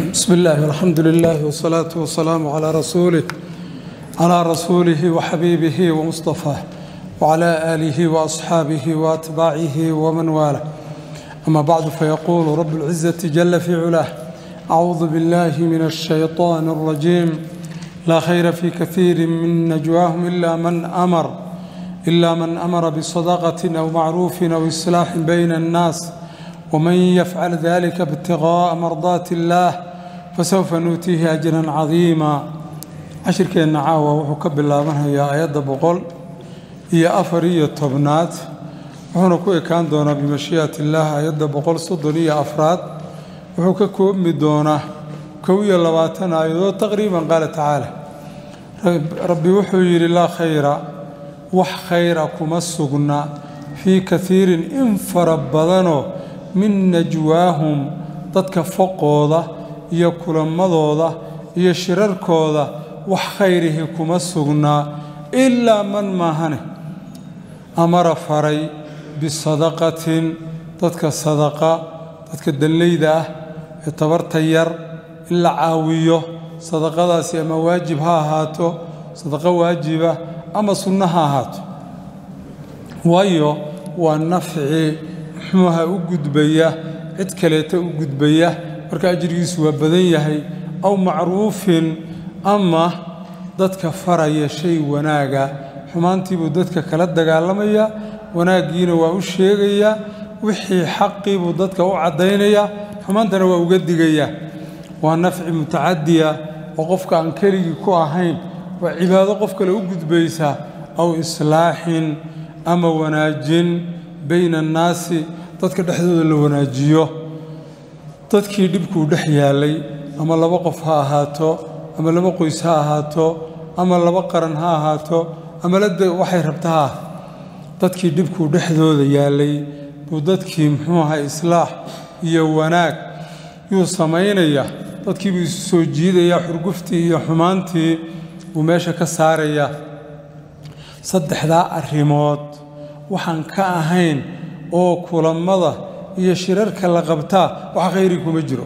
بسم الله والحمد لله والصلاة والسلام على رسوله على رسوله وحبيبه ومصطفاه وعلى آله وأصحابه وأتباعه ومن والاه أما بعد فيقول رب العزة جل في علاه أعوذ بالله من الشيطان الرجيم لا خير في كثير من نجواهم إلا من أمر إلا من أمر بصدقة أو معروف أو إصلاح بين الناس ومن يفعل ذلك ابتغاء مرضات الله فسوف نؤتيه أجرا عظيما cashirkeenna caawa wuxuu ka bilaabanhayaa aayadda boqol iyo afar iyo tobnaad wuxuuna ku ekaan doonaa bimashii'ati illaah aayadda boqol soddon iyo afraad wuxuu ka koobmi doonaa kow iyo labaatan aayadood taqriiban qaala tacaala rabbi wuxuu yidhi laa khayra wax khayra kuma sugna fii kaiirin in fara badanoo min najwaahum dadka foqooda iyo kulamadooda iyo shirarkooda wax khayrihi kuma sugnaa ilaa man maahane amara faray bisadaqatin dadka sadaqa dadka danleyda ah ee tabarta yar in la caawiyo sadaqadaasi ama waajib ha ahaato sadaqo waajiba ama sunno ha ahaato waayo waa nafci muxuuha u gudbaya cid kaleeta u gudbaya marka ajrigiisu waa badan yahay aw macruufin ama dadka faraya shay wanaaga xumaantiibuu dadka kala dagaalamaya wanaaggiina waa u sheegayaa wixii xaqiibuu dadka u caddaynaya xumaantana waa uga digayaa waa nafci mutacadiya oo qofka aan keligii ku ahayn waa cibaado qof kale u gudbaysa aw islaaxin ama wanaajin bayna annaasi dadka dhexdooda la wanaajiyo dadkii dhibkuu dhex yaalay ama laba qof ha ahaato ama laba qoys ha ahaato ama laba qaran ha ahaato ama lade waxay rabta ha dadkii dhibkuu dhexdooda yaalay buu dadkii muxuu ahaa islaax iyo wanaag yuu samaynaya dadkiibuu isu soo jiidayaa xurguftii iyo xumaantii buu meesha ka saarayaa saddexdaa arrimood waxaan ka ahayn oo kulammada iyo shirarka la qabtaa wax khayri kuma jiro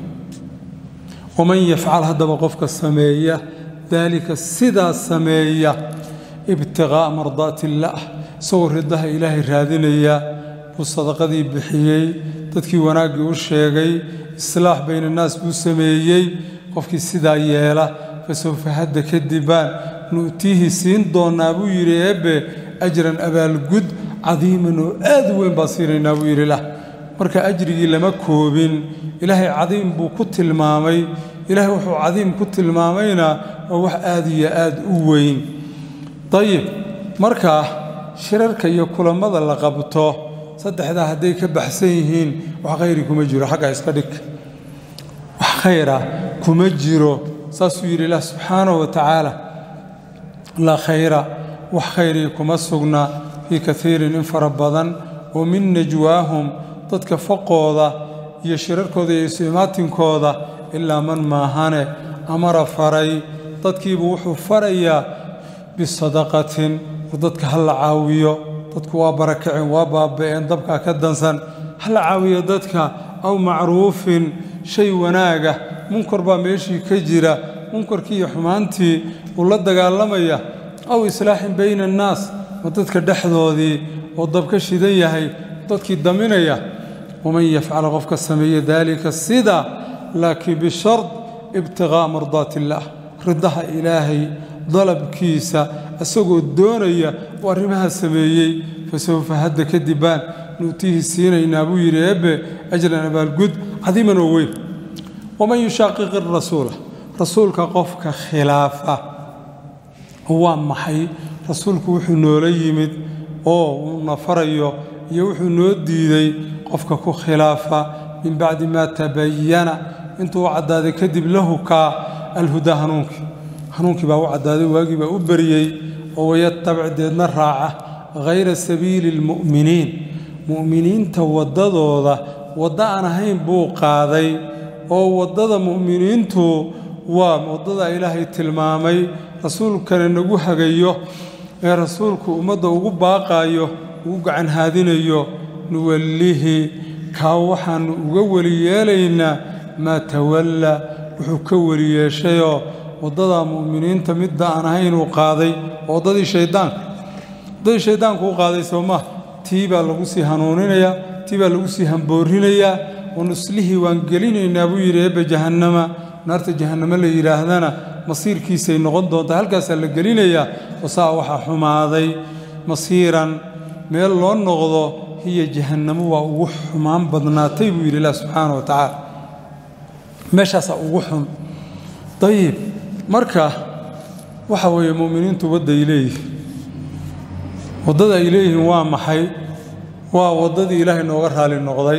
waman yafcal haddaba qofka sameeya daalika sidaa sameeya ibtiqaa'a mardaati illaah isagoo ridaha ilaahay raadinaya buu sadaqadii bixiyey dadkii wanaaggii u sheegay islaax bayna annaas buu sameeyey qofkii sidaa yeela fasawfa hadda kadibaan nu'tiihi siin doonnaa buu yidhi eebbe ajran abaalgud cadiiman oo aad u weyn baa siinaynaa buu yidhi lah marka ajrigii lama koobin ilaahay cadiim buu ku tilmaamay ilaahay wuxuu cadiim ku tilmaamayna waa wax aad iyo aad u weyn dayib markaa shirarka iyo kulammada la qabto saddexdaa hadday ka baxsan yihiin wax khayri kuma jiro xagga iska dhig wax khayra kuma jiro saasuu yidhi ilaah subxaanahu wa tacaala laa khayra wax khayrii kuma sugna fii kaiirin in fara badan oo min najwaahum dadka faqooda iyo shirarkooda iyo isimaatinkooda ilaa man maahane amara faray dadkiibuu wuxuu farayaa bisadaqatin dadka ha la caawiyo dadku waa barakaceen waa baaba'een dabkaa ka dansan ha la caawiyo dadka aw macruufin shay wanaaga munkar baa meeshii ka jira munkarkii iyo xumaantii uu la dagaalamaya aw islaaxin bayna annaas ma dadka dhexdoodii oo dabka shidan yahay dadkii daminaya waman yafcala qofka sameeya daalika sida laakiin bishard ibtiqaa'a mardaati illaah ridaha ilaahay dalabkiisa isagoo doonaya uu arrimaha sameeyey fasawfa hadda kadibaan nu'tiihi siinaynaa buu yidhi eebbe ajran abaalgud cadiiman oo weyn waman yushaaqiqi rasuula rasuulka qofka khilaafa waa maxay rasuulku wuxuu noola yimid oo uuna farayo iyo wuxuu noo diiday qofka ku khilaafa min bacdi maa tabayana intuu u caddaaday kadib lahu kaa alhudaa hanuunkii hanuunkii baa u caddaaday waagii baa u beriyey oo wayatabic deedna raaca hayra sabiili almu'miniin mu'miniinta waddadooda waddo aan ahayn buu qaaday oo waddada mu'miniintu waa waddada ilaahay tilmaamay rasuulkana nagu hagayo ee rasuulku ummadda ugu baaqaayo ugu gacan haadinayo nuwallihi kaa waxaannu uga weli yeelaynaa maa tawalla wuxuu ka weli yeeshayoo waddada mu'miniinta midda aan ahayn uu qaaday oo waddadii shayddaanka waddadii shayddaanku u qaaday soo maa tii baa lagu sii hanuuninayaa tii baa lagu sii hamboorinayaa oo nuslihii waan gelinaynaa buu yidhi eebba jahannama naarta jahannamo la yidhaahdana masiirkiisay noqon doontaa halkaasaa la gelinayaa oo saa waxaa xumaaday masiiran meel loo noqdo hiya jahannamo waa ugu xumaan badnaatay buu yidhi ilah subxaana wa tacaala meeshaasaa ugu xun dayib marka waxa weeye mu'miniintu wadda ay leeyihin waddada ay leeyihiin waa maxay waa waddadii ilaahay nooga raali noqday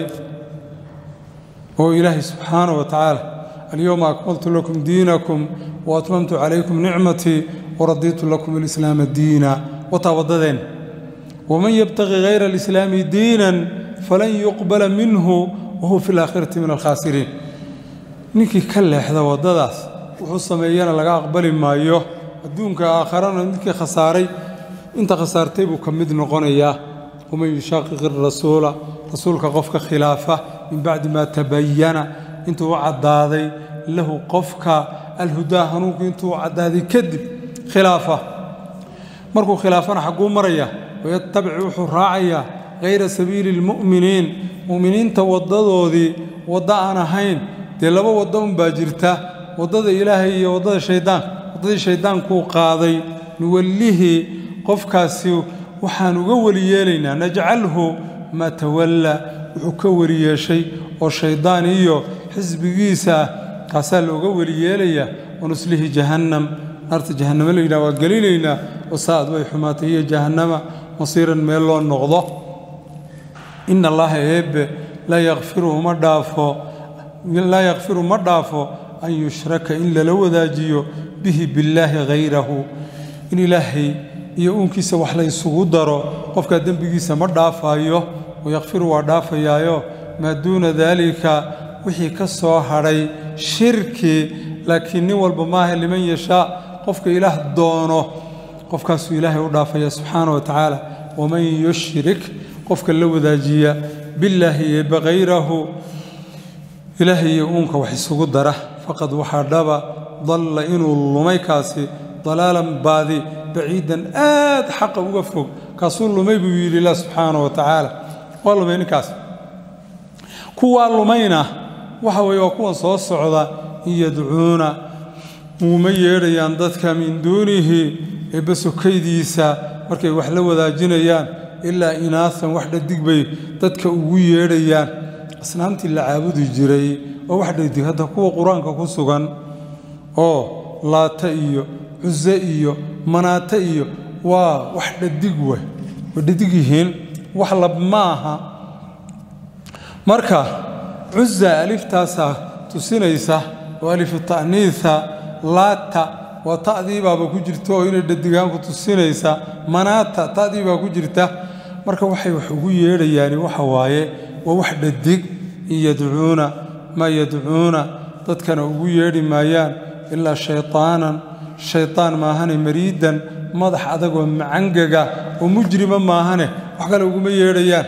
oo ilaahay subxaana wa tacaala alyowma akmaltu lakum diinakum wa atmamtu calaykum nicmatii waradiitu lakum alislaama diina wataa waddadeen waman yabtaqi hayra alislaami diinan falan yuqbala minhu wahuwa fi laakhirati min alkhaasiriin ninkii ka leexda waddadaas wuxuu sameeyana laga aqbali maayo adduunka aakharana ninkii khasaaray inta khasaartay buu ka mid noqonayaa waman yushaaqiqi rasuula rasuulka qofka khilaafa min bacdi maa tabayana intuu u caddaaday lahu qofka alhudaa hanuunku intuu u caddaaday kadib khilaafa markuu khilaafana xagguu maraya wayatabic wuxuu raacayaa hayra sabiili lmu'miniin mu'miniinta waddadoodii waddo aan ahayn dee laba waddo unbaa jirta waddada ilaahay iyo waddada shayddaanka waddadii shayddaankuu qaaday nuwallihii qofkaasi waxaan uga weli yeelaynaa najcalhu maa tawalla wuxuu ka weli yeeshay oo shayddaan iyo xisbigiisa ah kaasaa looga weli yeelayaa wanuslihi jahannam naarta jahannamo la yidhaha waa gelinaynaa oo saa'ad way xumaatay iyo jahannama masiiran meel loo noqdo ina allaha eebbe laa yakfiru ma dhaafo laa yakfiru ma dhaafo an yushraka in lala wadaajiyo bihi billaahi hayrahu in ilaahay iyo uunkiisa wax la ysugu daro qofkaa dembigiisa ma dhaafaayo wayakfiru waa dhaafayaayo maa duuna daalika wixii ka soo hadhay shirki laakiin nin walba maaha liman yashaa qofka ilaah doono qofkaasuu ilaahay u dhaafaya subxaana wa tacaala waman yushrik qofka la wadaajiya billaahi eebba hayrahu ilaahay iyo uunka wax isugu dara faqad waxaa dhaba dalla inuu lumay kaasi dalaalan baadi baciidan aad xaqa uga fog kaasuu lumay buu yidhi ilah subxaana wa tacaala waa lumay ninkaas kuwaa lumayna waxa weeye waa kuwan soo socda in yadcuuna uuma yeedhayaan dadka min duunihi eebba sokaydiisa markay wax la wadaajinayaan ilaa inaasan wax dhadig bay dadka ugu yeedhayaan asnaamtii la caabudi jiray oo wax dhadig hadda kuwa qur-aanka ku sugan oo laata iyo cuse iyo manaate iyo waa wax dhadig wey way dhadig yihiin wax lab ma aha marka cuza aliftaasaa tusinaysa oo alifu ta'niisa laata waa ta'diibaaba ku jirta oo inay dhadigaanku tusinaysa manaata ta'diibaa ku jirta marka waxay wax ugu yeedhayaani waxa waaye waa wax dhadig in yadcuuna maa yadcuuna dadkana ugu yeedhi maayaan ilaa shaytaanan shaytaan maahane mariidan madax adagoo macangaga oo mujrima maahane wax kale uguma yeedhayaan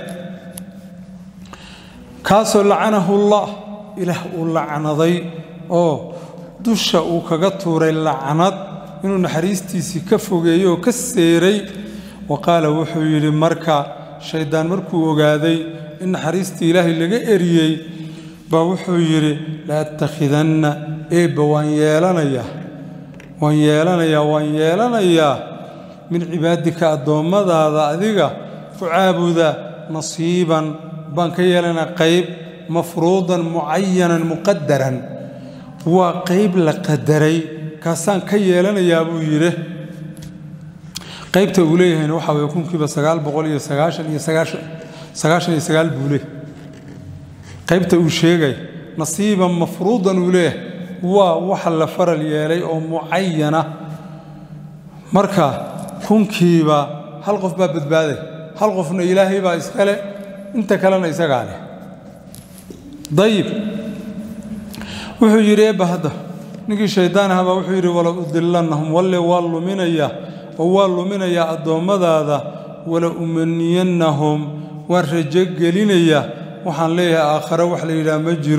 kaasoo lacanahu allah ilaah uu lacnaday oo dusha uu kaga tuuray lacnad inuu naxariistiisii ka fogeeyey oo ka seeray wa qaala wuxuu yidhi marka shayddaan markuu ogaaday in naxariistii ilaahay laga eriyey baa wuxuu yidhi la attakhidanna eebba waan yeelanayaa waan yeelanayaa waan yeelanayaa min cibaadika addoommadaada adiga ku caabuda nasiiban baan ka yeelanaa qayb mafruudan mucayanan muqadaran waa qayb la qadaray kaasaan ka yeelanayaa buu yidhi qaybta uu leeyahayna waxaa waye kunkiiba sagaal boqol iyo sagaashan iyo sagaashan sagaashan iyo sagaal buu leeyahay qaybta uu sheegay nasiiban mafruudan uu leeyahay waa waxa la faral yeelay oo mucayana marka kunkiiba hal qof baa badbaaday hal qofna ilaahay baa iskale inta kalena isagaa leh dayib wuxuu yidhi eebba hadda ninkii shaydaan ahabaa wuxuu yidhi wala udilannahum walle waa luminayaa oo waa luminayaa addoommadaada wala umaniyannahum waan rajo gelinayaa waxaan leeyahay aakhare wax la yidhaha ma jiro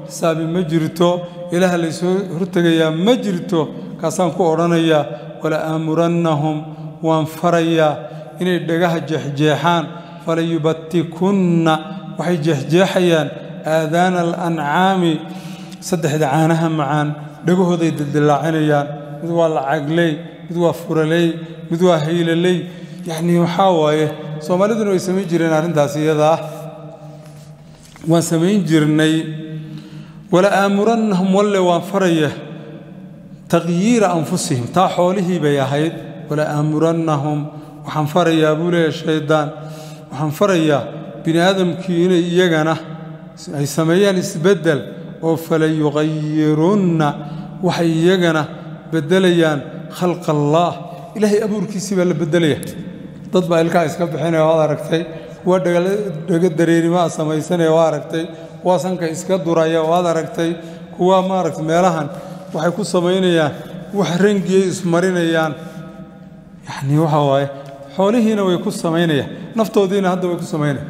xisaabi ma jirto ilaah laysoo hortegayaa ma jirto kaasaan ku odhanayaa wala aamurannahum waan farayaa inay dhagaha jeexjeexaan falayubatikunna waxay jeexjeexayaan aadaana alancaami saddexda caanaha macaan dhagahooday dildillaacinayaan mid waa lacagley mid waa furaley mid waa haylaley yacnii waxaa waaye soomaaliduna way samayn jireen arrintaas iyadaa waan samayn jirnay wala aamurannahum walle waan faraya taqyiira anfusihim taa xoolihii bay ahayd wala aamurannahum waxaan farayaa buu leeyahay shayddaan waxaan farayaa bini aadamkii inay iyagana ay sameeyaan isbeddel oo falayuqayirunna waxay iyagana beddelayaan khalqa allaah ilaahay abuurkiisii baa la beddelaya dad baa ilkaha iska bixinaya waad aragtay kuwa dhaga dareerimaa samaysanaya waa aragtay kuwa sanka iska duraya waad aragtay kuwa maaragta meelahan waxay ku samaynayaan wax rangiyay ismarinayaan yacnii waxa waaye xoolihiina way ku samaynayaan naftoodiina hadda way ku samaynayaan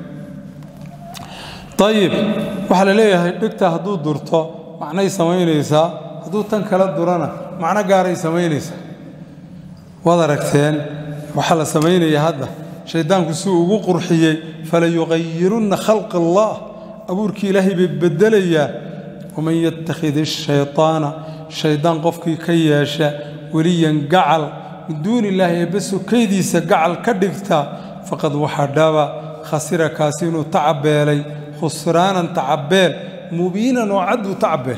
ayib waxaa la leeyahay dhegta hadduu durto macnay samaynaysaa hadduu tan kala durana macno gaaray samaynaysaa waad aragteen waxaa la samaynaya hadda shayddaanku si uu ugu qurxiyey falayuqayirunna khalqa allah abuurkii ilaahay bay beddelayaan waman yattakhid ishaytaana shayddaan qofkii ka yeesha weliyan gacal min duuni illaahi eebbe sokaydiisa gacal ka dhigta faqad waxaa dhaba khasira kaasi inuu tacabeelay khusraanan tacabeel mubiinan oo cadduu tacabeel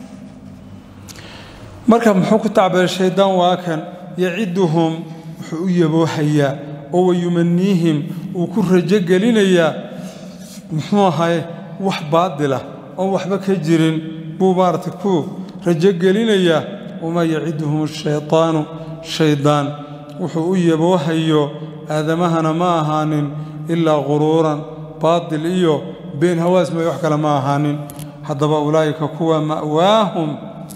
marka muxuu ku tacbeelay shayddaan waa kan yaciduhum wuxuu u yaboohayaa oo wayumaniihim uu ku rajo gelinayaa muxuu ahay wax baadila oon waxba ka jirin buu maaragtay ku rajo gelinayaa wamaa yaciduhum ashaytaanu shayddaan wuxuu u yaboohayo aadamahana ma ahaanin ilaa quruuran baadil iyo been hawaas may wax kale ma ahaanin haddaba ulaa'ika kuwa ma'waahum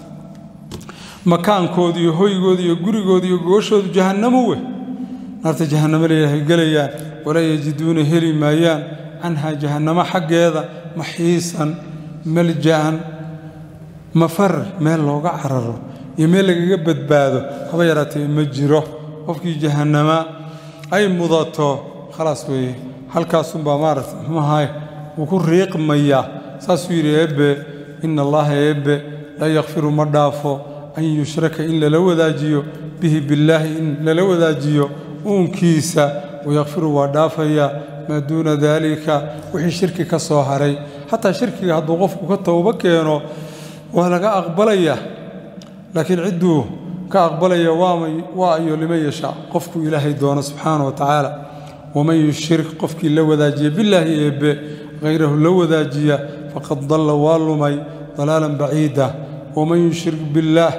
makaankooda iyo hoygooda iyo gurigooda iyo gooshoodu jahannamo wey naarta jahannamo leeyahay gelayaan walaa yajiduuna heli maayaan canhaa jahannamo xaggeeda maxiisan malja'an mafar meel looga cararo iyo meel lagaga badbaado haba yaraatee ma jiro qofkii jahannama ay mudato khalaas weeye halkaasunbaa maaragta muxuu ahaay wuu ku riiqmayaa saasuu yidhi eebbe ina allaha eebbe laa yakfiru ma dhaafo an yushraka in lala wadaajiyo bihi billaahi in lala wadaajiyo uunkiisa wayakfiru waa dhaafayaa maa duuna daalika wixii shirki ka soo haray xataa shirkiga hadduu qofku ka towbo keeno waa laga aqbalayaa laakiin cidduu ka aqbalaya waa ayo liman yashaa qofkuu ilaahay doono subxaana wa tacaala waman yushrik qofkii la wadaajiya billaahi eebbe hayrahu la wadaajiya faqad dalla waa lumay dalaalan baciida waman yushrik billaah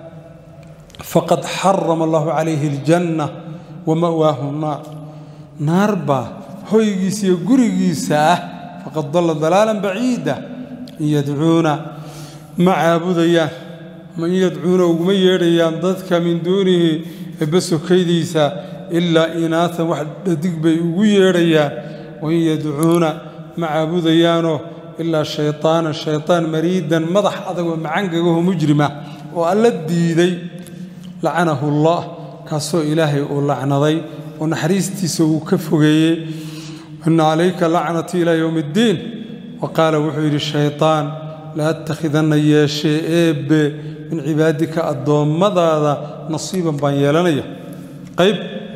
faqad xarama allahu calayhi aljanna wa ma'waahu naar naar baa hoygiisa iyo gurigiisa ah faqad dalla dalaalan baciida in yadcuuna ma caabudayaan in yadcuuna uguma yeedhayaan dadka min duunihi ebbe sokaydiisa ilaa inaatan wax dhadig bay ugu yeedhayaan wain yadcuuna ma caabudayaanoo ilaa shayطaana shayطaan mariidan madax adagoo macangagaho mujrima oo alla diiday lacanahu اllah kaasoo ilaahay uu lacnaday oo naxariistiisa uu ka fogeeyey ina calayka lacnatii ilaa yowm اddiin wa qaala wuxuu yidhi shayطaan la attakhidanna yeeshee eebbe min cibaadika addoommadaada nasiiban baan yeelanaya qayb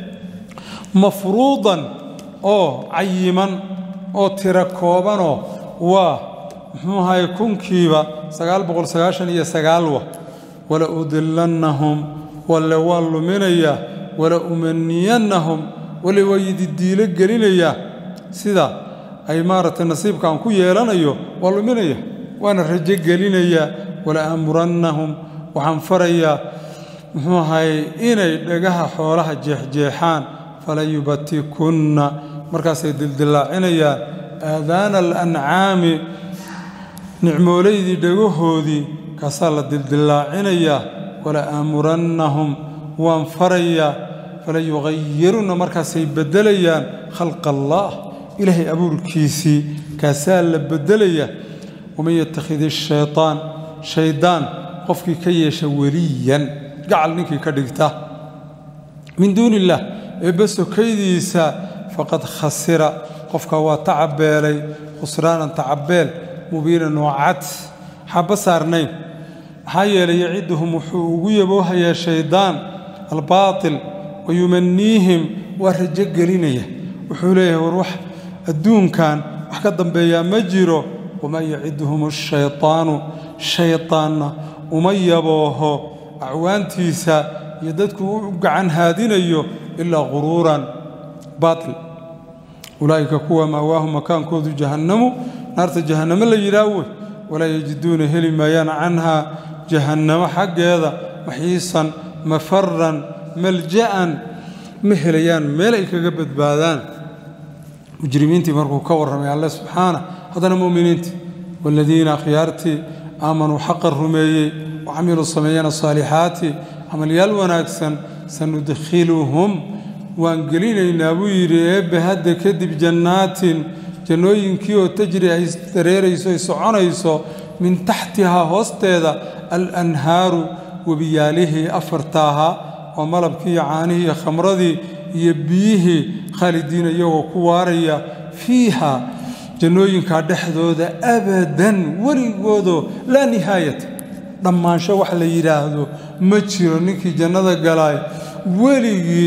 mafruudan oo cayiman oo tiro koobanoo waa muxuu ahaye kunkiiba sagaal boqol sagaashan iyo sagaalwa wala udilannahum walle waa luminayaa wala umaniyannahum wale waa yididiilo gelinayaa sida ay maaragtay nasiibkaan ku yeelanayo waa luminaya waana rajo gelinayaa wala aamurannahum waxaan farayaa muxuu ahaye inay dhagaha xoolaha jeexjeexaan falayubatikunna markaasay dildillaacinayaan aadaana alancaami nicmoolaydii dhagahoodii kaasaa la dildillaacinayaa wala aamurannahum waan farayaa falayuqayirunna markaasay beddelayaan khalqa allaah ilaahay abuurkiisii kaasaa la beddelaya waman yattakhid ishaytaan shaydaan qofkii ka yeesha weliyan gacal ninkii ka dhigta min duuni illaah eebbe sokaydiisa faqad khasira qofka waa tacabeelay khusraanan tacabeel mubiinan oo cad xaba saarnayn maxaa yeelay yaciduhum wuxuu ugu yaboohayaa shaydaan albaatil wa yumaniihim waa rajo gelinaya wuxuu leeyahay war wax adduunkan wax ka dambeeyaa ma jiro wamaa yaciduhum ashaytaanu shaytaanna uma yabooho acwaantiisa iyo dadku u gacan haadinayo ilaa quruuran baatil ulaa'ika kuwa maawaahum makaankoodu jahannamu naarta jahannamo la yidhaah wey walaa yajiduuna heli maayaan canhaa jahannamo xaggeeda maxiisan mafaran malja'an ma helayaan meel ay kaga badbaadaan mujrimiintii markuu ka warramay alle subxaana haddana mu'miniintii waaladiina akhyaartii aamanuu xaqa rumeeyey wa camiluu sameeyana saalixaati camalyaal wanaagsan sanudkhiluhum waan gelinaynaa buu yidhi eebbe hadda kadib jannaatin jannooyinkii oo tajri ay dareerayso ay soconayso min taxtihaa hoosteeda alanhaaru webiyaalihii afarta ahaa oo malabkii iyo caanihii iyo khamradii iyo biyihii khaalidiina iyagoo ku waaraya fiiha jannooyinkaa dhexdooda abadan weligoodoo laa nihaayata dhammaansho wax la yidhaahdo ma jiro ninkii jannada galaay weligii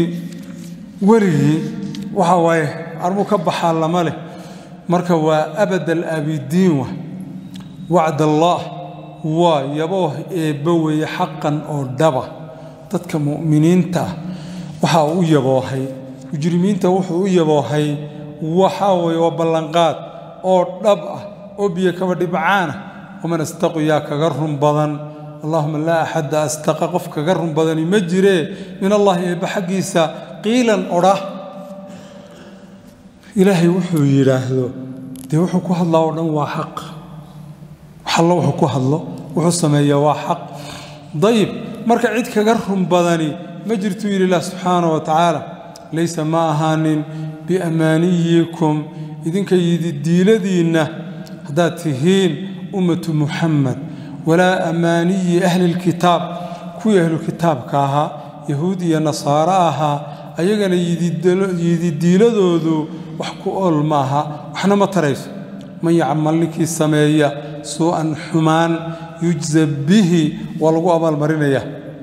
weligii waxa waaye arbuu ka baxaa lama leh marka waa abad alaabidiin wa wacd allaah waa yabooh eebba weeye xaqan oo dhaba dadka mu'miniinta ah waxaa u yaboohay mujrimiinta wuxuu u yaboohay waxaa weeye waa ballanqaad oo dhab ah oo biyo kaba dhibcaan ah waman astaqu yaa kaga run badan allahuma laa axadda astaqa qof kaga run badani ma jiree min allahi eebba xaggiisa qiilan odhah ilaahay wuxuu yidhaahdo dee wuxuu ku hadlaa oo dhan waa xaq wax allo wuxuu ku hadlo wuxuu sameeyaa waa xaq dayib marka cid kaga run badani ma jirtuu yidhi ilah subxaana wa tacaala laysa ma ahaanin biammaaniyikum idinka yididiiladiinna haddaad tihiin ummatu muxamed walaa ammaaniyi ahlilkitaab kuwii ahlulkitaabka ahaa yahuud iyo nasaaro ahaa ayagana yididiiladoodu wax ku ool maaha waxna ma tarayso man yacmal ninkii sameeya suu'an xumaan yujza bihi waa lagu abaalmarinaya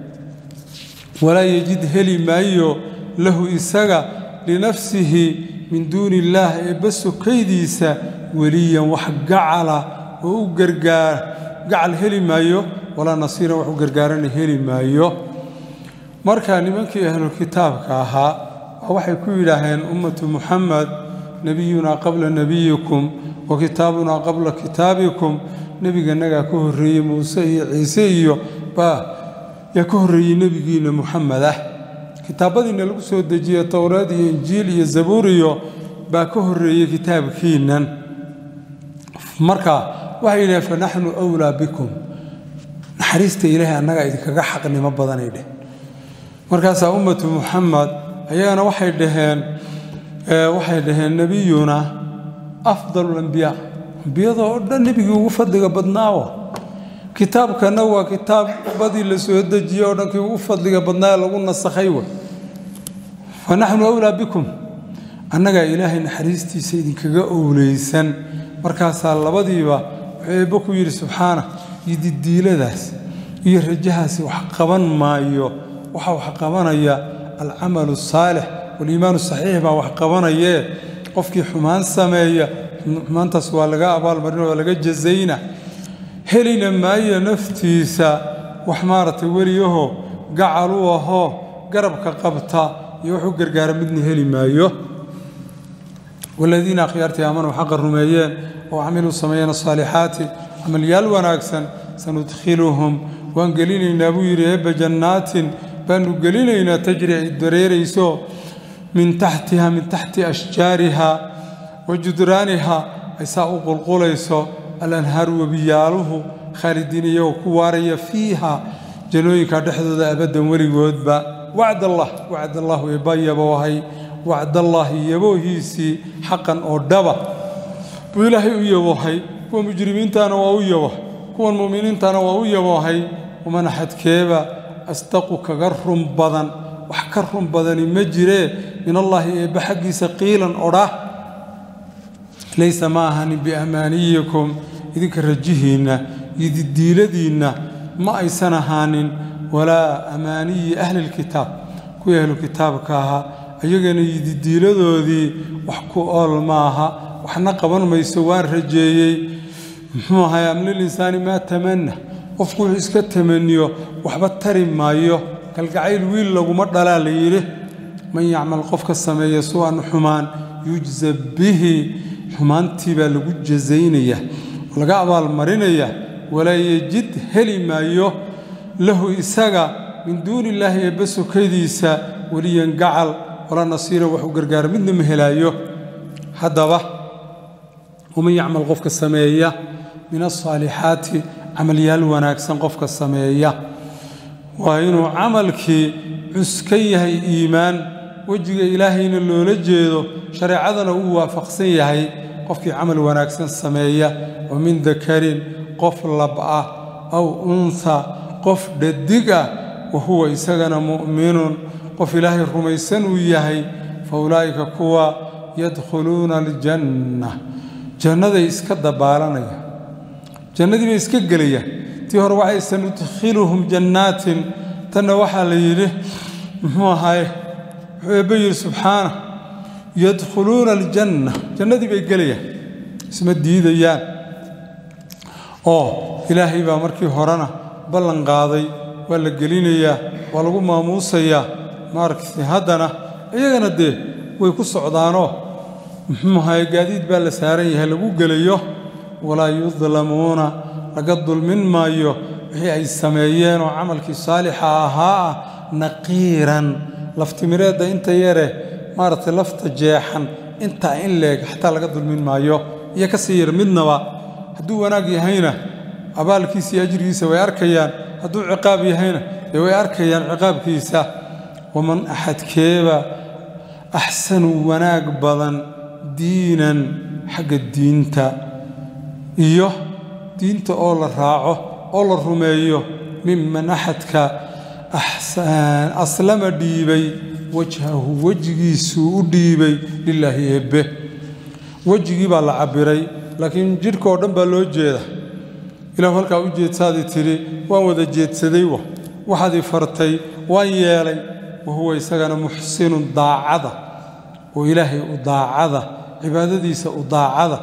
walaa yejid heli maayo lahu isaga linafsihi min duuni illaah eebba sokaydiisa weliyan wax gacala oo u gargaara gacal heli maayo walaa nasiiran wax u gargaarana heli maayo marka nimankii ahlulkitaabka ahaa waxay ku yidhaaheen ummatu muxamed nebiyunaa qabla nebiyikum wa kitaabunaa qabla kitaabikum nebiganagaa ka horreeyey muuse iyo ciise iyo baa yaa ka horreeyey nebigiinna muxamed ah kitaabadiinna lagu soo dejiye towraad iyo injiil iyo zabuur iyo baa ka horreeyey kitaabkiinnan marka waxay yidhaheen fa naxnu wlaa bikum naxariista ilaahay annagaa idinkaga xaqnimo badanay dheh markaasaa ummatu muxamed ayagana waxay dhaheen waxay dhaheen nebiyuna afdalu lambiyaa ambiyada oo dhan nebigii ugu fadliga badnaawa kitaabkana waa kitaabadii la soo dejiyey oo dhankii ugu fadliga badnaa lagu nasakhay wa fa naxnu awlaa bikum annagaa ilaahay naxariistiisa idinkaga owleysan markaasaa labadiiba wuxuu eebbo ku yidhi subxaana yididiiladaas iyo rajahaasi wax qaban maayo waxaa wax qabanaya alcamalu asaalix waliimaanu saxiix baa wax qabanayee qofkii xumaan sameeya xumaantaas waa laga abaalmarin waa laga jazayna helina maayo naftiisa wax maaragtay weliyaho gacal u ahoo garabka qabta iyo wuxuu gargaara midna heli maayo waladiina akhyaartii aamanuu xaqa rumeeyeen oo camiluu sameeyeen asaalixaati camalyaal wanaagsan sanudkhiluhum waan gelinaynaa buu yidhi eebba jannaatin baanu gelinaynaa tajri ay dareerayso min taxtiha min taxti ashjaariha wa judraaniha ay saa u qulqulayso alanhaaru webiyaaluhu khaalidiin iyagoo ku waaraya fiiha jannooyinka dhexdooda abaddan weligoodba wacdallah wacdallahu eebba yaboohay wacdallaahi yaboohiisii xaqan oo dhaba buu ilaahay u yaboohay kuwa mujrimiintana waa u yabo kuwan mu'miniintana waa u yaboohay waman axadkeeba asdaqu kaga run badan wax ka run badani ma jiree min allaahi eebbe xaggiisa qiilan odha laysa ma ahanin biamaaniyikum idinka rajihiinna iyo didiiladiinna ma aysan ahaanin walaa amaaniyi ahlilkitaab kuwii ahlukitaabka ahaa ayagana iyo didiiladoodii wax ku ool maaha waxna qaban mayso waan rajeeyey muxuu ahay amlilinsaani maa tamanna qofku wuxuu iska tamaniyo waxba tari maayo kalgacayl wiil laguma dhalaa la yidhi man yacmal qofka sameeya su-an xumaan yujza bihi xumaantii baa lagu jazaynaya oo laga abaalmarinaya walaa yejid heli maayo lahu isaga min duuni illaahi eebbe sokadiisa weliyan gacal walaa nasiiran wax u gargaara midna ma helaayo haddaba waman yacmal qofka sameeya min asaalixaati camalyaal wanaagsan qofka sameeya waa inuu camalkii cuskan yahay iimaan wejiga ilaahayna loola jeedo shareecadana uu waafaqsan yahay qofkii camal wanaagsan sameeya oo min dakarin qof lab ah aw unha qof dhadig ah wa huwa isagana mu'minun qof ilaahay rumaysan uu yahay fa ulaa'ika kuwa yadkhuluuna aljanna jannaday iska dabaalanaya jannadii bay iska gelayaan tii hore waxay sanudkhiluhum jannaatin tanna waxaa la yidhi muxuu ahaye wuxuu eebbe yidhi subxaana yadkhuluuna aljanna jannadii bay gelayaan isma diidayaan oo ilaahay baa markii horena ballan qaaday waa la gelinayaa waa lagu maamuusayaa maaragtay haddana iyagana dee way ku socdaanoo muxuu ahaye gaadiid baa la saaran yahay lagu gelayo walaa yudlamuuna laga dulmin maayo wixii ay sameeyeenoo camalkii saalixa ahaa ah naqiiran laftimireedda inta yare maaragtay lafta jeexan intaa in leeg xataa laga dulmin maayo iyo ka sii yar midnaba hadduu wanaag yahayna abaalkiisa iyo ajrigiisa way arkayaan hadduu ciqaab yahayna dee way arkayaan ciqaabkiisa waman axadkeeba axsanu wanaag badan diinan xagga diinta iyo diinta oo la raaco oo la rumeeyo miman axadka aslama dhiibay wajhahu wejigiisuu u dhiibay lilaahi eebbe wejigii baa la cabbiray laakiin jidhka oo dhan baa loo jeeda ilahu halkaa u jeedsaadii tidhi waan wada jeedsaday wa waxaadii fartay waan yeelay wa huwa isagana muxsinun daacada oo ilaahay u daacada cibaadadiisa u daacada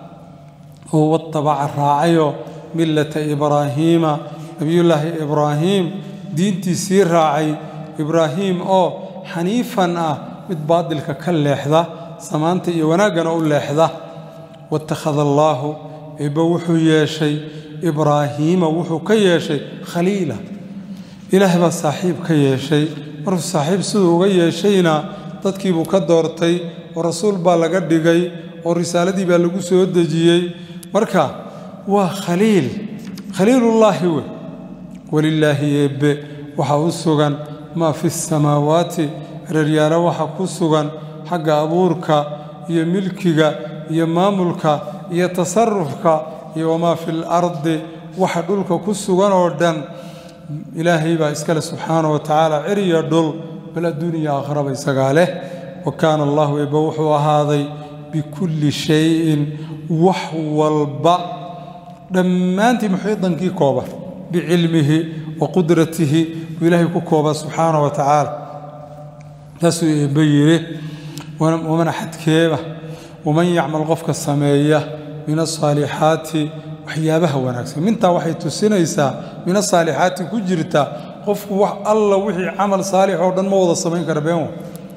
oo watabaca raacayoo millata ibraahiima nebiyullaahi ibraahiim diintiisii raacay ibraahiim oo xaniifan ah mid baadilka ka leexda samaanta iyo wanaaggana u leexda watakhada allaahu eebbe wuxuu yeeshay ibraahiima wuxuu ka yeeshay khaliila ilaah baa saaxiib ka yeeshay markuu saaxiib siduu uga yeeshayna dadkiibuu ka doortay oo rasuul baa laga dhigay oo risaaladii baa lagu soo dejiyey marka waa khaliil khaliilullaahi wey walilaahi eebbe waxaa u sugan maa fi samaawaati reeryaalo waxa ku sugan xagga abuurka iyo milkiga iyo maamulka iyo tasarufka iyo wamaa fi lardi waxa dhulka ku sugan oo dhan ilaahay baa iskale subxaana wa tacaala ciriya dhul bal adduuniya aakhraba isagaa leh wa kaana allahu eebbe wuxuu ahaaday bikulli shayin wax walba dhammaantii muxiidankii kooba bicilmihi wa qudratihi buu ilaahay ku kooba subxaana wa tacaala taasuu eebbe yidhi waman axadkeeba waman yacmal qofka sameeya min asaalixaati waxyaabaha wanaagsan mintaa waxay tusinaysaa min asaalixaati ku jirta qofku wax alla wixii camal saalix oo dhan ma wada samayn kara been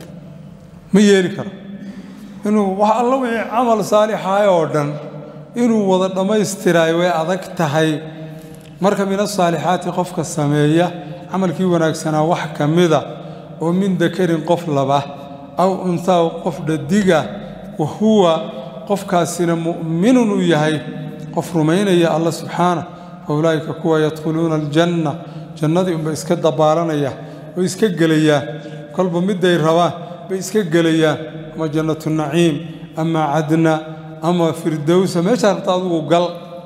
ma yeeli karo inuu wax alla wixii camal saalixaay oo dhan inuu wada dhammaystiraayo way adag tahay marka min asaalixaati qofka sameeya camalkii wanaagsanaa wax ka mida oo min dakarin qof laba aw untaa qof dhadiga wa huwa qofkaasina mu'minun uu yahay qof rumaynaya alla subxaana fa ulaa'ika kuwa yadkhuluuna aljanna jannadii unbay iska dabaalanaya oo iska gelayaan kolba midday rabaan bay iska gelayaan ama jannatu naciim ama cadna ama firdowsa meeshaa rabta adugu gal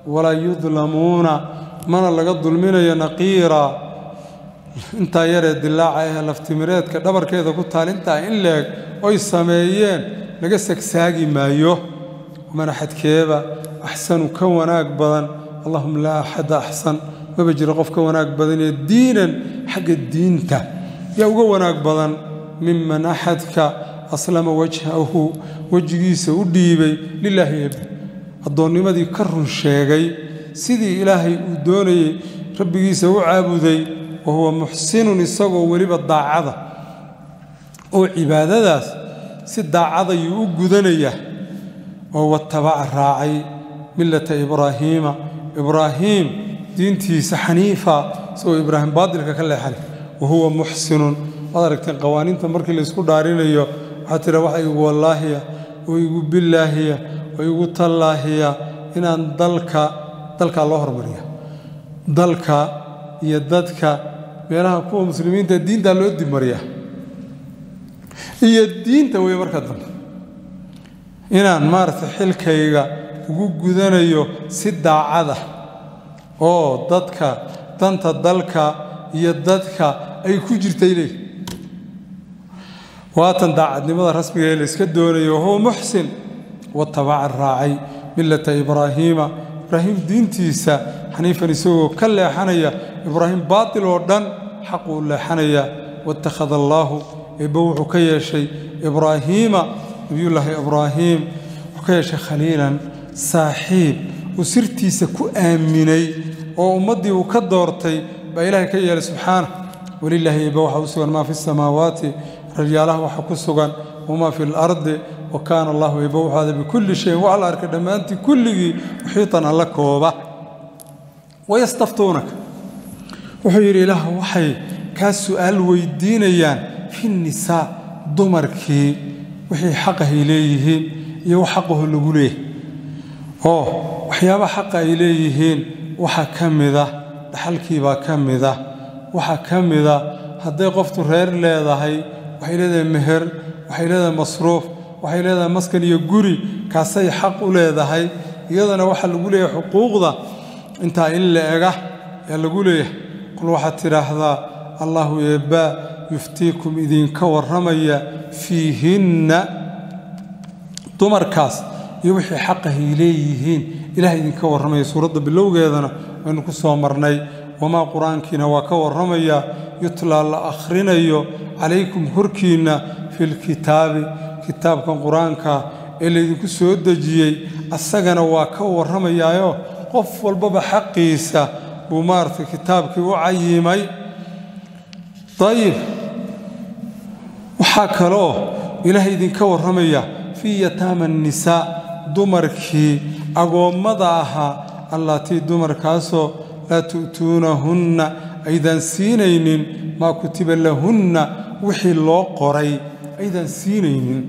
walaa yudlamuuna mana laga dulminayo naqiira intaa yaree dilaaca ahee laftimireedka dhabarkeeda ku taal intaa in leeg oy sameeyeen laga sagsaagi maayo mana xadkeeba axsanu ka wanaag badan allahuma laa axada axsan maba jiro qof ka wanaag badanee diinan xagga diinta yaa uga wanaag badan miman axadka aslama wajhahu wejigiisa u dhiibay lilaahi ebe addoonnimadii ka run sheegay sidii ilaahay uu doonayey rabbigiisa u caabuday wa huwa muxsinun isagoo weliba daacada oo cibaadadaas si daacadayuu u gudanaya oo watabaca raacay millata ibraahiima ibraahiim diintiisa xaniifa isagoo ibraahim baadilka ka leexan wa huwa muxsinun waad aragteen qawaaniinta markii laysku dhaarinayo waxaa tira waxa igu wallaahiya oo igu bilaahiya oo igu tallaahiya inaan dalka dalkaa loo hormariya dalka iyo dadka meelaha kuwa muslimiinta diintaa loo dibmariya iyo diinta wey marka dambe inaan maaragtay xilkayga ugu gudanayo si daacada oo dadka danta dalka iyo dadka ay ku jirtay leey waatan daacadnimada rasmiga ee la iska doonayo wahuwa muxsin watabaca raacay millata ibraahiima ibraahim diintiisa xaniifan isagoo ka leexanaya ibraahim baatil oo dhan xaquu leexanaya watakhada allaahu eebbe wuxuu ka yeeshay ibraahiima nabiyullaahi ibraahiim wuxuu ka yeeshay khaliilan saaxiib uu sirtiisa ku aaminay oo ummaddii uu ka doortay baa ilaahay ka yeelay subxaana walilaahi eebbe waxaa u sugan maa fi samaawaati raryaalaha waxa ku sugan wamaa fi lardi wa kaana allahu eebbe wuxuu ada bikulli shayin waa la arkay dhammaantii kulligii muxiitan alla kooba wayastaftuunaka wuxuu yidhi ilaah waxay kaa su'aal weydiinayaan fi nisaa dumarkii wixii xaqahay leeyihiin iyo wax xaqaho lagu leeyahay oo waxyaabaha xaqa ay leeyihiin waxaa ka mida dhaxalkiibaa ka mida waxaa ka mida hadday qoftu reer leedahay waxay leedahay meher waxay leedahay masruuf waxay leedahay maskan iyo guri kaasay xaq u leedahay iyadana waxaa lagu leeyahay xuquuqda intaa in la ega yaa lagu leeyahay qul waxaad tidhaahdaa allahu eebbaa yuftiikum idinka warramaya fiihinna dumarkaas iyo wixii xaqahay leeyihiin ilaah idinka warramaya suuradda bilowgeedana waynu ku soo marnay wamaa qur-aankiina waa ka warramaya yutlaa la akhrinayo calaykum korkiinna filkitaabi kitaabkan qur-aanka ee laydinku soo dejiyey asagana waa ka warramayaayo qof walbaba xaqiisa buu maaragtay kitaabkii u cayimay dayib waxaa kaloo ilaahay idinka warramaya fii yataama annisaa dumarkii agoommada ahaa allaatii dumarkaasoo laa tu'tuunahunna aydaan siinaynin maa kutiba lahunna wixii loo qoray aydaan siinaynin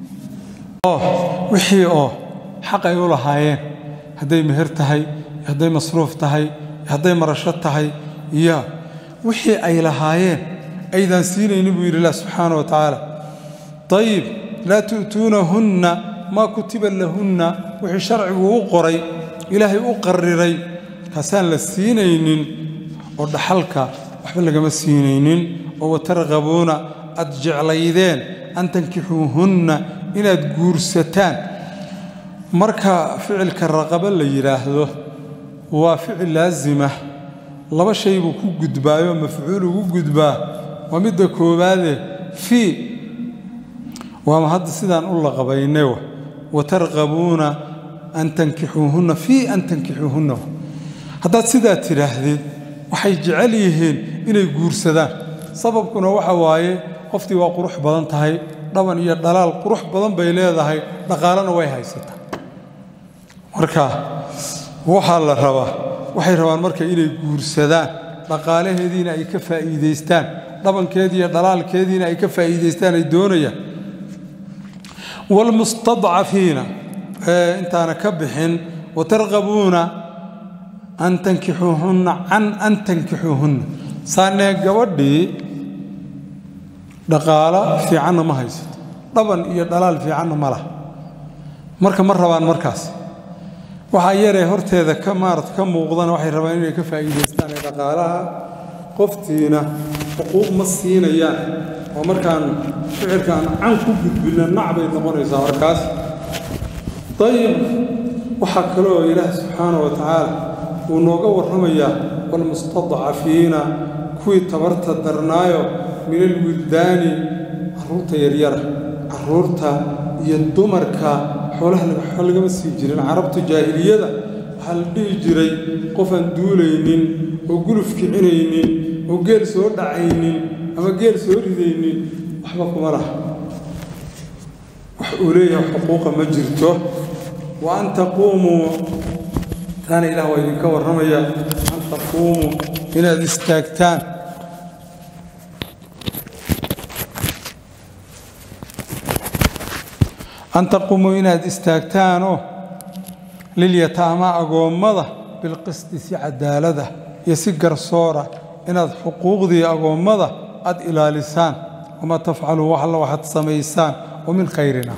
oo wixii oo xaq ay u lahaayeen hadday meher tahay hadday masruuf tahay hadday marasho tahay iyo wixii ay lahaayeen aydaan siinaynin buu yidhi ilah subxaana wa tacaala ayib laa tu'tuunahunna maa kutiba lahunna wixii sharcigu u qoray ilaahay u qariray kaasaan la siinaynin oo dhaxalka waxba lagama siinaynin oo watarqabuuna aad jeclaydeen an tankixuuhunna inaad guursataan marka ficilka raqaba la yidhaahdo waa ficil laasima laba shay buu ku gudbaayoo mafcuul ugu gudbaa waa midda koowaade fii waama hadda sidaan u laqabayne watarqabuuna an tankixuuhunna fii an tankixuuhunna haddaad sidaa tidhaahdid waxay jecel yihiin inay guursadaan sababkuna waxa waaye qoftii waa qurux badan tahay dhaban iyo dhalaal qurux badan bay leedahay dhaqaalena way haysataa marka waxaa la rabaa waxay rabaan marka inay guursadaan dhaqaalaheediina ay ka faa'iidaystaan dhabankeedii iyo dhalaalkeediina ay ka faa'iidaystaan ay doonayaan waalmustadcafiina ee intaana ka bixin watarqabuuna an tankixuuhunna can an tankixuuhunna saanee gabadhii dhaqaalo fiicanna ma haysato dhaban iyo dhalaal fiicanna ma laha marka ma rabaan markaas waxaa yaree horteeda ka maarad ka muuqdana waxay rabaan inay ka faa'iidaystaan ee dhaqaalaha qoftiina xuquuq ma siinayaan oo markaan ficilkaan can ku gudbinna nac bay noqonaysaa markaas dayib waxaa kaloo ilaah subxaana wa tacaala uu nooga warramayaa walmustadcafiina kuwii tabarta darnaayo min alwildaani carruurta yaryara carruurta iyo dumarka xoolaha waxba lagama sii jirin carabta jaahiliyada waxaa la dhihi jiray qof aan duulaynin oo guluf kicinaynin oo geel soo dhacaynin ama geel soo ridaynin waxba kuma laha wax uu leeyahay xuquuqa ma jirto wa an taquumuu taana ilaah waa idinka warramaya an taquumuu inaad istaagtaan an taquumuu inaad istaagtaanoo lilyataama agoommada bilqisti si cadaalada iyo si garsoora inaad xuquuqdii agoommada aad ilaalisaan wamaa tafcaluu wax alla waxaad samaysaan oo min khayrina